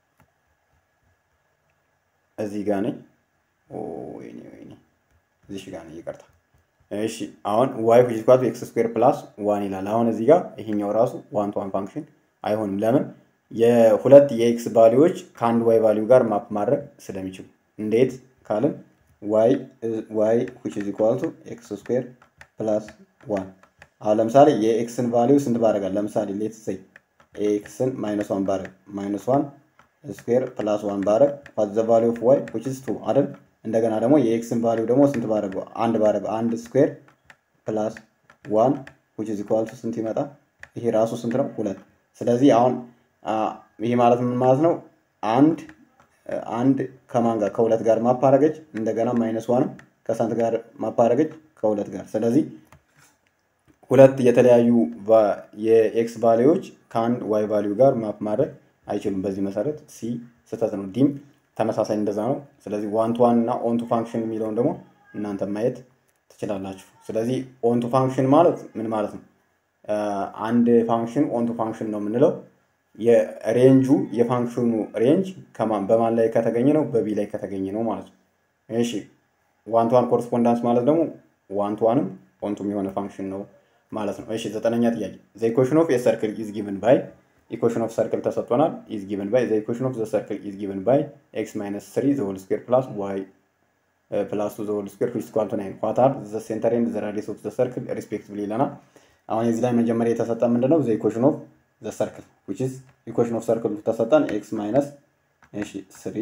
እዚህ ጋር ነኝ። ወይኔ ወይኔ እዚህ ጋር ነኝ፣ ይቅርታ። እሺ አሁን ዋይ ዊች ኢዝ ኢኳል ቱ ኤክስ ስኩዌር ፕላስ ዋን ይላል። አሁን እዚህ ጋር ይሄኛው ራሱ ዋን ቱ ዋን ፋንክሽን አይሆንም። ለምን? የሁለት የኤክስ ቫሊዎች ከአንድ ዋይ ቫሊዩ ጋር ማፕ ማድረግ ስለሚችሉ። እንዴት ካልን ዋይ ዋይ ዊች ኢዝ ኢኳል ቱ ኤክስ ስኩዌር ፕላስ ዋን አሁን ለምሳሌ የኤክስን ቫሊዩ ስንት ባደርጋል? ለምሳሌ ሌትስ ሴይ ኤክስን ማይነስ ዋን ባረግ ማይነስ ዋን ስኩዌር ፕላስ ዋን ባረግ ዋት ዘ ቫሊዩ ኦፍ ዋይ ዊች ኢዝ ቱ አይደል? እንደገና ደግሞ የኤክስን ቫሊዩ ደግሞ ስንት ባረገው? አንድ ባረገው አንድ ስኩዌር ፕላስ ዋን ዊች ኢዝ ኢኳል ቱ ስንት ይመጣ? ይሄ ራሱ ስንት ነው? ሁለት። ስለዚህ አሁን ይሄ ማለት ምን ማለት ነው? አንድ አንድ ከማን ጋር ከሁለት ጋር ማፕ አረገች። እንደገና ማይነስ ዋንም ከስንት ጋር ማፕ አረገች? ከሁለት ጋር። ስለዚህ ሁለት የተለያዩ የኤክስ ቫሊዎች ከአንድ ዋይ ቫሊዩ ጋር ማፕ ማድረግ አይችሉም። በዚህ መሰረት ሲ ስህተት ነው። ዲም ተመሳሳይ እንደዛ ነው። ስለዚህ ዋን ቱ ዋን እና ኦን ቱ ፋንክሽን የሚለውን ደግሞ እናንተ ማየት ትችላላችሁ። ስለዚህ ኦን ቱ ፋንክሽን ማለት ምን ማለት ነው? አንድ ፋንክሽን ኦን ቱ ፋንክሽን ነው የምንለው የሬንጁ የፋንክሽኑ ሬንጅ በማን ላይ ከተገኘ ነው? በቢ ላይ ከተገኘ ነው ማለት ነው። እሺ ዋን ቱ ዋን ኮረስፖንዳንስ ማለት ደግሞ ዋን ቱ ዋንም ኦን ቱ የሆነ ፋንክሽን ነው ማለት ነው። እሺ ዘጠነኛ ጥያቄ ዘ ኢኩዌሽን ኦፍ የሰርክል ኢዝ ጊቭን ባይ ኢኩዌሽን ኦፍ ሰርክል ተሰጥቶናል። ኢዝ ጊቭን ባይ ዘ ኢኩዌሽን ኦፍ ዘ ሰርክል ኢዝ ጊቭን ባይ ኤክስ ማይነስ ስሪ ዘ ሆል ስኩዌር ፕላስ ዋይ ፕላስ ቱ ዘ ሆል ስኩዌር ዊች ኢኳል ቱ ናይን ዋት አር ዘ ሴንተር ኤንድ ዘ ራዲየስ ኦፍ ዘ ሰርክል ሪስፔክቲቭሊ ይለናል። አሁን የዚህ ላይ መጀመሪያ የተሰጠ ምንድነው? ዘ ኢኩዌሽን ኦፍ ዘ ሰርክል ዊች ኢዝ ኢኩዌሽን ኦፍ ሰርክል ተሰጠን ኤክስ ማይነስ እሺ ስሪ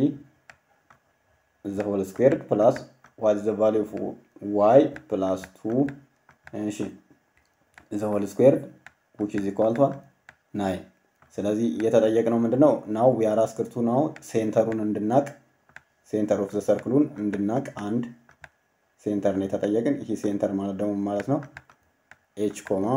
ዘ ሆል ስኩዌር ፕላስ ዋት ዘ ቫሊዩ ኦፍ ዋይ ፕላስ ቱ እሺ ዘ ሆል ስኩዌር ዊች ኢዝ ኢኳል ቱ ናይን። ስለዚህ እየተጠየቅነው ምንድነው? ናው ዊ አር አስክድ ቱ ናው ሴንተሩን እንድናቅ ሴንተር ኦፍ ዘ ሰርክሉን እንድናቅ አንድ ሴንተር ነው የተጠየቅን። ይህ ሴንተር ማለት ደግሞ ማለት ነው ኤች ኮማ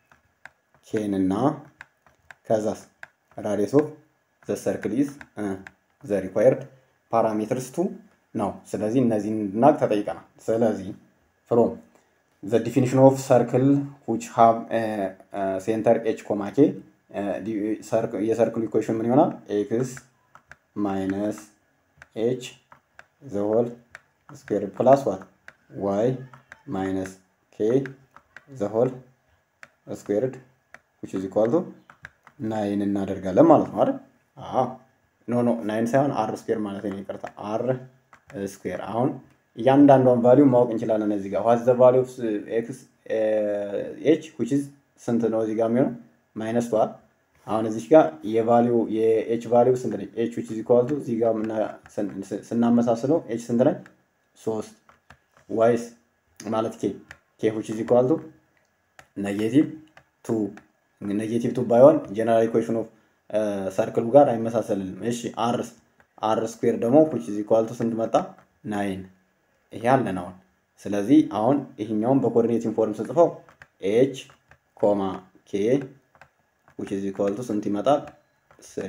ኬን እና ከዛስ ራዲየስ ኦፍ ዘ ሰርክል ኢዝ ዘ ሪኳየርድ ፓራሜትርስ ቱ ነው። ስለዚህ እነዚህን እንድናቅ ተጠይቀናል። ስለዚህ ፍሮም ዘ ዲፊኒሽን ኦፍ ሰርክል ዊች ሃቭ ሴንተር ኤች ኮማ ኬ የሰርክሉ ኢኩዌሽን ምን ይሆናል? ኤክስ ማይነስ ኤች ዘ ሆል ስኩዌር ፕላስ ዋት ዋይ ማይነስ ኬ ዘ ሆል ስኩዌርድ ዊች ኢዝ ኢኳል ቱ ናይን እናደርጋለን ማለት ነው አይደል? አዎ ኖ ኖ ናይን ሳይሆን አር ስኩዌር ማለት ነው። ይቅርታ አር ስኩዌር። አሁን እያንዳንዷን ቫሊዩ ማወቅ እንችላለን። እዚህ ጋር ዋት ዘ ቫሊዩ ኦፍ ኤክስ ኤች ዊች ኢዝ ስንት ነው እዚህ ጋር የሚሆነው ማይነስ ቱ አሁን እዚህ ጋር የቫሊዩ የኤች ቫሊዩ ስንት ነች? ኤች ዊች ኢዝ ኢኳል ቱ እዚህ ጋር ስናመሳስለው ኤች ስንት ነች? ሶስት ዋይስ ማለት ኬ ኬ ዊች ኢዝ ኢኳል ቱ ኔጌቲቭ ቱ ኔጌቲቭ ቱ ባይሆን ጀነራል ኢኩዌሽን ኦፍ ሰርክሉ ጋር አይመሳሰልንም። እሺ አር አር ስኩዌር ደግሞ ዊች ኢዝ ኢኳል ቱ ስንት መጣ? ናይን ይሄ አለን አሁን። ስለዚህ አሁን ይሄኛውን በኮኦርዲኔት ኢንፎርም ስጽፈው ኤች ኮማ ኬ ዊች ኢዝ ኢኳል ቱ ስንት ይመጣል? ስሪ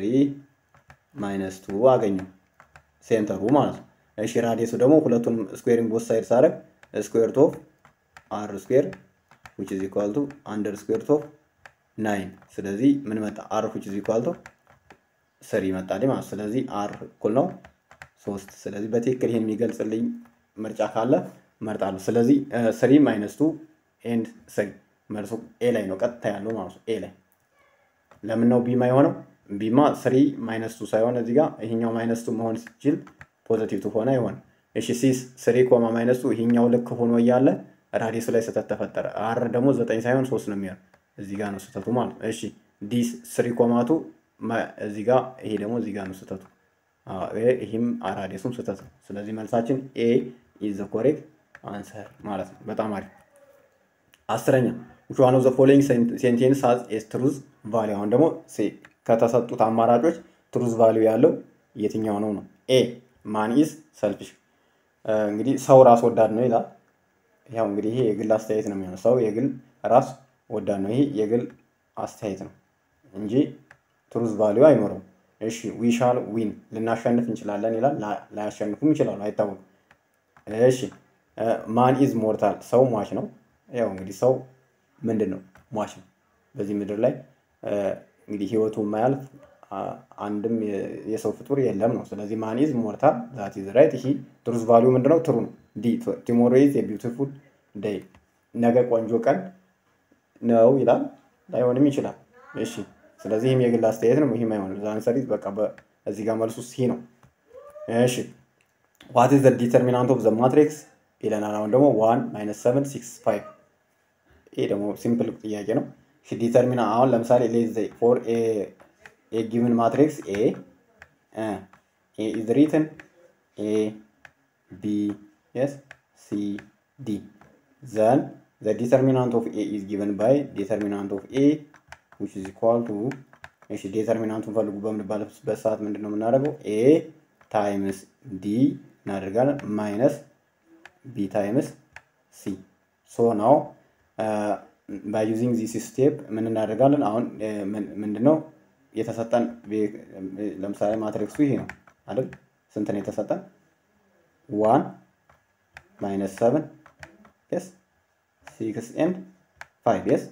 ማይነስ ቱ አገኘው ሴንተሩ ማለት ነው። እሺ ራዲየሱ ደግሞ ሁለቱንም ስኩዌሪንግ ቦት ሳይድ ሳደርግ ስኩዌር ኦፍ አር ስኩዌር ዊች ኢዝ ኢኳል ቱ አንደር ስኩዌር ኦፍ ናይን። ስለዚህ ምን መጣ? አር ዊች ኢዝ ኢኳል ቱ ስሪ መጣልኝ ማለት ስለዚህ አር እኩል ነው ሶስት። ስለዚህ በትክክል ይሄን የሚገልጽልኝ ምርጫ ካለ መርጣለሁ። ስለዚህ ስሪ ማይነስ ቱ ኤንድ ስሪ መልሱ ኤ ላይ ነው ቀጥታ ያለው ማለት ነው። ኤ ላይ ለምን ነው ቢማ የሆነው? ቢማ ስሪ ማይነስ ቱ ሳይሆን እዚህ ጋር ይሄኛው ማይነስ ቱ መሆን ሲችል ፖዘቲቭ ቱ ሆነ አይሆን። እሺ ሲስ ስሪ ኮማ ማይነስ ቱ ይሄኛው ልክ ሆኖ እያለ ራዲየሱ ላይ ስህተት ተፈጠረ። አር ደግሞ ዘጠኝ ሳይሆን ሶስት ነው የሚሆን እዚህ ጋር ነው ስህተቱ ማለት ነው። እሺ ዲ ስሪ ኮማቱ እዚህ ጋር ይሄ ደግሞ እዚህ ጋር ነው ስህተቱ። ይህም ራዲየሱም ስህተት ነው። ስለዚህ መልሳችን ኤ ኢዝ ዘ ኮሬክት አንሰር ማለት ነው። በጣም አሪፍ። አስረኛ which one of the following sentence has a truth value አሁን ደግሞ ከተሰጡት አማራጮች ትሩዝ ቫሊዩ ያለው የትኛው ነው ነው? ኤ ማን ኢዝ ሰልፊሽ እንግዲህ ሰው ራስ ወዳድ ነው ይላል። ያው እንግዲህ ይሄ የግል አስተያየት ነው የሚሆነው። ሰው የግል ራስ ወዳድ ነው። ይሄ የግል አስተያየት ነው እንጂ ትሩዝ ቫሊዩ አይኖረውም። እሺ ዊ ሻል ዊን ልናሸንፍ እንችላለን ይላል። ላያሸንፉም ይችላሉ፣ አይታወቅም። እሺ ማን ኢዝ ሞርታል ሰው ሟች ነው። ያው እንግዲህ ሰው ምንድን ነው ሟች ነው። በዚህ ምድር ላይ እንግዲህ ህይወቱ የማያልፍ አንድም የሰው ፍጡር የለም ነው። ስለዚህ ማን ኢዝ ሞርታል ዛት ኢዝ ራይት። ይሄ ትሩዝ ቫሊዩ ምንድነው? ትሩ ነው። ዲ ቲሞሮ ኢዝ የቢውቲፉል ዴይ ነገ ቆንጆ ቀን ነው ይላል። ላይሆንም ይችላል። እሺ ስለዚህ ይህም የግል አስተያየት ነው። ይህም አይሆንም። ዛንሰሪ በቃ እዚህ ጋር መልሱ ሲ ነው። እሺ ዋት ኢዝ ዘ ዲተርሚናንት ኦፍ ዘ ማትሪክስ ይለናል። አሁን ደግሞ ዋን ማይነስ ሰቨን ሲክስ ፋይቭ ይሄ ደግሞ ሲምፕል ጥያቄ ነው። ዲተርሚና አሁን ለምሳሌ ሌዝ ፎር ኤ ጊቭን ማትሪክስ ኤ ኤ ኢዝ ሪትን ኤ ቢ ኤስ ሲ ዲ ዘን ዘ ዲተርሚናንት ኦፍ ኤ ኢዝ ጊቨን ባይ ዲተርሚናንት ኦፍ ኤ ዊች ኢዝ ኢኳል ቱ እሺ ዲተርሚናንቱን ፈልጉ በምንባልበት ሰዓት ምንድን ነው የምናደርገው? ኤ ታይምስ ዲ እናደርጋለን ማይነስ ቢ ታይምስ ሲ ሶ ናው ባይ ዩዚንግ ዚስ ስቴፕ ምን እናደርጋለን? አሁን ምንድነው የተሰጠን ለምሳሌ ማትሪክሱ ይሄ ነው አይደል? ስንት ነው የተሰጠን? ዋን ማይነስ ሰቨን የስ ሲክስ ኤንድ ፋይቭ የስ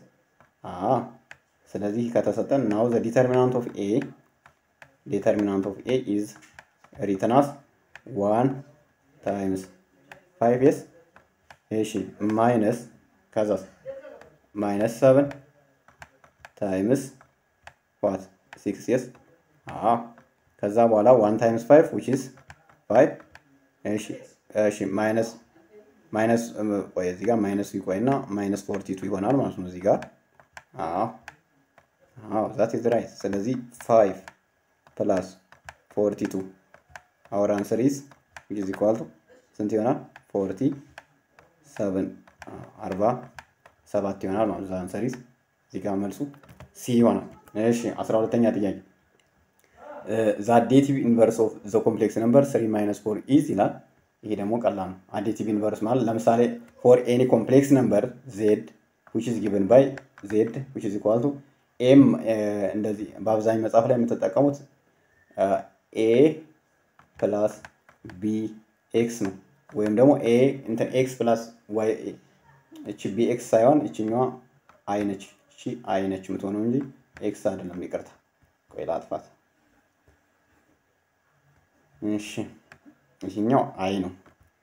ስለዚህ ከተሰጠን ናው ዘ ዲተርሚናንት ኦፍ ኤ ዲተርሚናንት ኦፍ ኤ ኢዝ ሪትን አስ ዋን ታይምስ ፋይቭ የስ እሺ ማይነስ ከዛስ ማይነስ ሰቨን ታይምስ ዋት ሲክስ የስ ከዛ በኋላ ዋን ታይምስ ፋይቭ ዊች ኢዝ ፋይቭ እሺ እሺ ማይነስ ማይነስ ቆይ እዚህ ጋር ማይነስ ይቆይ እና ማይነስ ፎርቲ ቱ ይሆናል ማለት ነው እዚህ ጋር አዎ አዎ ዛት ኢዝ ራይት ስለዚህ ፋይቭ ፕላስ ፎርቲ ቱ አወር አንሰር ኢዝ ዊች ኢዝ ኢኳል ቱ ስንት ይሆናል ፎርቲ ሰቨን አርባ ሰባት ይሆናል ማለት ነው አንሰር ኢዝ እዚህ ጋር መልሱ ሲ ይሆናል እሺ አስራ ሁለተኛ ጥያቄ ዘ አዴቲቭ ኢንቨርስ ኦፍ ዘ ኮምፕሌክስ ነምበር ስሪ ማይነስ ፎር ኢዝ ይላል ይሄ ደግሞ ቀላል ነው። አዴቲቭ ኢንቨርስ ማለት ለምሳሌ ፎር ኤኒ ኮምፕሌክስ ነምበር ዜድ ዊች ኢዝ ጊቨን ባይ ዜድ ዊች ኢዝ ኢኳል ቱ ኤም እንደዚህ በአብዛኛው መጽሐፍ ላይ የምትጠቀሙት ኤ ፕላስ ቢ ኤክስ ነው። ወይም ደግሞ ኤ እንትን ኤክስ ፕላስ ዋይ እቺ ቢ ኤክስ ሳይሆን እችኛዋ አይ ነች። እቺ አይ ነች የምትሆነው እንጂ ኤክስ አይደለም። ይቅርታ፣ ቆይ ላጥፋት። እሺ ይሄኛው አይ ነው።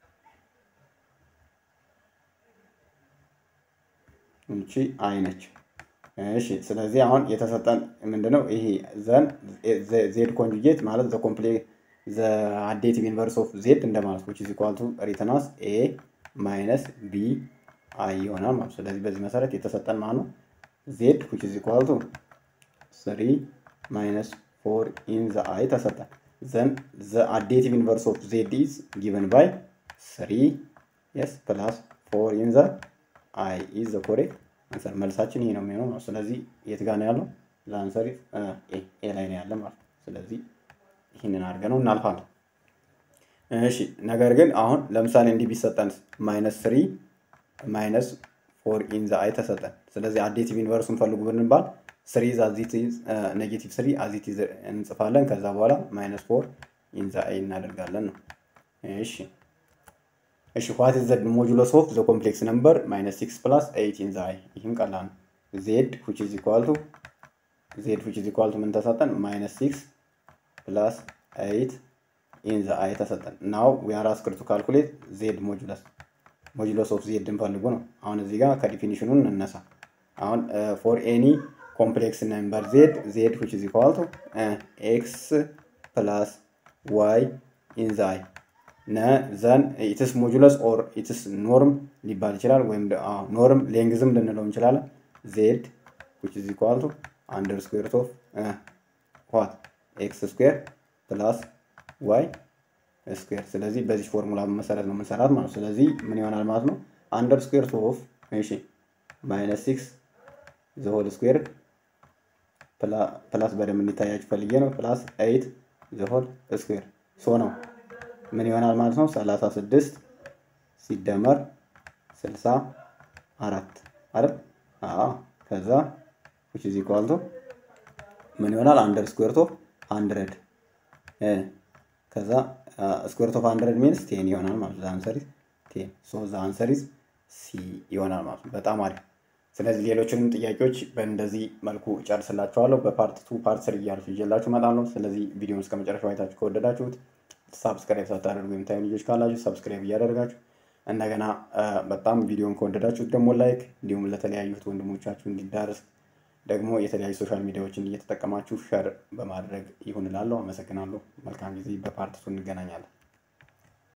እቺ አይ ነች። እሺ ስለዚህ አሁን የተሰጠን ምንድነው ይሄ ዘን ዜድ ኮንጁጌት ማለት ዘ ኮምፕሌክስ ዘ አዴቲቭ ኢንቨርስ ኦፍ ዜድ እንደማለት which is equal to written as a ማይነስ ቢ አይ ይሆናል ማለት ስለዚህ በዚህ መሰረት የተሰጠን ማለት ነው ዜድ which is equal to 3 ማይነስ 4 ኢን ዘ አይ ተሰጠን then the additive inverse of z is given by 3 yes plus 4 in the i is the correct answer መልሳችን ይሄ ነው የሚሆነው ስለዚህ የት ጋር ነው ያለው ለአንሰር ኤ ላይ ነው ያለ ማለት ስለዚህ ይህንን አድርገን ነው እናልፋለን እሺ ነገር ግን አሁን ለምሳሌ እንዲህ ቢሰጠን ማይነስ ስሪ ማይነስ ፎር ኢን ዘ አይ ተሰጠን ስለዚህ አዴቲቭ ኢንቨርሱን ፈልጉ ብንባል ስሪ ዛዚት ኔጌቲቭ ስሪ አዚት እንጽፋለን። ከዛ በኋላ ማይነስ ፎር ኢንዛ አይ እናደርጋለን ነው። እሺ እሺ ዋት ኢዝ ዘ ሞጁሎስ ኦፍ ዘ ኮምፕሌክስ ነምበር ማይነስ ሲክስ ፕላስ ኤይት ኢንዛ አይ። ይህም ቀላል ነው። ዜድ ዊች ኢዝ ኢኳል ቱ ዜድ ዊች ኢዝ ኢኳል ቱ ምን ተሰጠን? ማይነስ ሲክስ ፕላስ ኤይት ኢንዛ አይ ተሰጠን። ናው ዊ አር አስክድ ቱ ካልኩሌት ዜድ ሞጁለስ ሞጁሎስ ኦፍ ዜድ እንፈልጉ ነው። አሁን እዚህ ጋር ከዲፊኒሽኑን እንነሳ። አሁን ፎር ኤኒ complex number z z which is equal to uh, x plus y in the i ዘን ኢትስ ሞጁለስ ኦር ኢትስ ኖርም ሊባል ይችላል ወይም ኖርም ሌንግዝም ልንለው እንችላለን ዜድ which is equal to under square root of uh, what x square plus y ስኩዌር ስለዚህ በዚህ ፎርሙላ መሰረት ነው የምንሰራት ማለት ስለዚህ ምን ይሆናል ማለት ነው አንደር ስኩዌር ኦፍ እሺ ማይነስ ሲክስ ዘሆል ስኩዌር ፕላስ በደንብ እንዲታያችሁ ፈልጌ ነው። ፕላስ ኤይት ዘሆል ስኩዌር ሶ ነው ምን ይሆናል ማለት ነው? ሰላሳ ስድስት ሲደመር ስልሳ አራት አይደል? አዎ ከዛ ዊች ኢዝ ኢኳል ቱ ምን ይሆናል? አንደር ስኩዌር ኦፍ ሀንድረድ ከዛ ስኩዌር ኦፍ ሀንድረድ ሚንስ ቴን ይሆናል ማለት ነው። አንሰር ኢዝ ቴን ሶ ዘ አንሰር ኢዝ ሲ ይሆናል ማለት ነው። በጣም አሪፍ። ስለዚህ ሌሎችንም ጥያቄዎች በእንደዚህ መልኩ ጨርስላችኋለሁ። በፓርት ቱ ፓርት ስር እያልኩ ይዤላችሁ እመጣለሁ። ስለዚህ ቪዲዮን እስከ መጨረሻው አይታችሁ ከወደዳችሁት ሳብስክራይብ ሳታደርጉ የምታዩ ልጆች ካላችሁ ሳብስክራይብ እያደረጋችሁ እንደገና በጣም ቪዲዮን ከወደዳችሁት ደግሞ ላይክ እንዲሁም ለተለያዩት ወንድሞቻችሁ እንዲዳረስ ደግሞ የተለያዩ ሶሻል ሚዲያዎችን እየተጠቀማችሁ ሸር በማድረግ ይሁን እላለሁ። አመሰግናለሁ። መልካም ጊዜ። በፓርት ቱ እንገናኛለን።